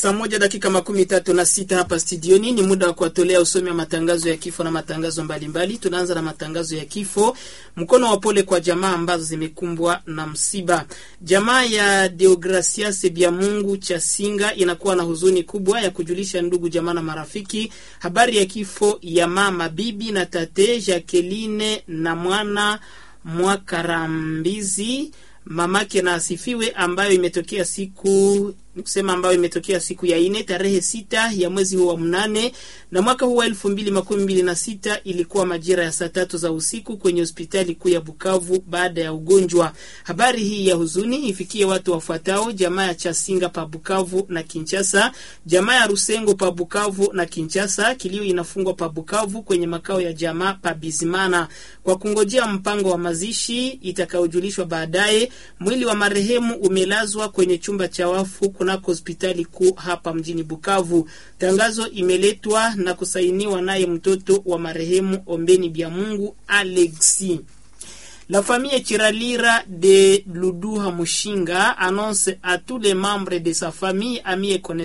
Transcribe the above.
Saa moja dakika makumi tatu na sita hapa studioni. Ni muda wa kuwatolea usomi wa matangazo ya kifo na matangazo mbalimbali. Tunaanza na matangazo ya kifo. Mkono wa pole kwa jamaa ambazo zimekumbwa na msiba. Jamaa ya Deogracias Biamungu Chasinga inakuwa na huzuni kubwa ya kujulisha ndugu, jamaa na marafiki habari ya kifo ya mama bibi na tate Jacqueline na mwana Mwakarambizi mamake na asifiwe, ambayo imetokea siku kusema ambayo imetokea siku ya ine tarehe sita ya mwezi huu wa mnane na mwaka huu wa elfu mbili makumi mbili na sita ilikuwa majira ya saa tatu za usiku kwenye hospitali kuu ya Bukavu baada ya ugonjwa. Habari hii ya huzuni ifikie watu wafuatao: jamaa ya Chasinga pa Bukavu na Kinchasa, jamaa ya Rusengo pa Bukavu na Kinchasa. Kilio inafungwa pa Bukavu kwenye makao ya jamaa pa Bizimana kwa kungojea mpango wa mazishi itakayojulishwa baadaye. Mwili wa marehemu umelazwa kwenye chumba cha wafu kunako hospitali kuu hapa mjini Bukavu. Tangazo imeletwa na kusainiwa naye mtoto wa marehemu Ombeni Bya Mungu Alexi. La famille Chiralira de Luduha Mushinga annonce à tous les membres de sa famille, amis et connaissances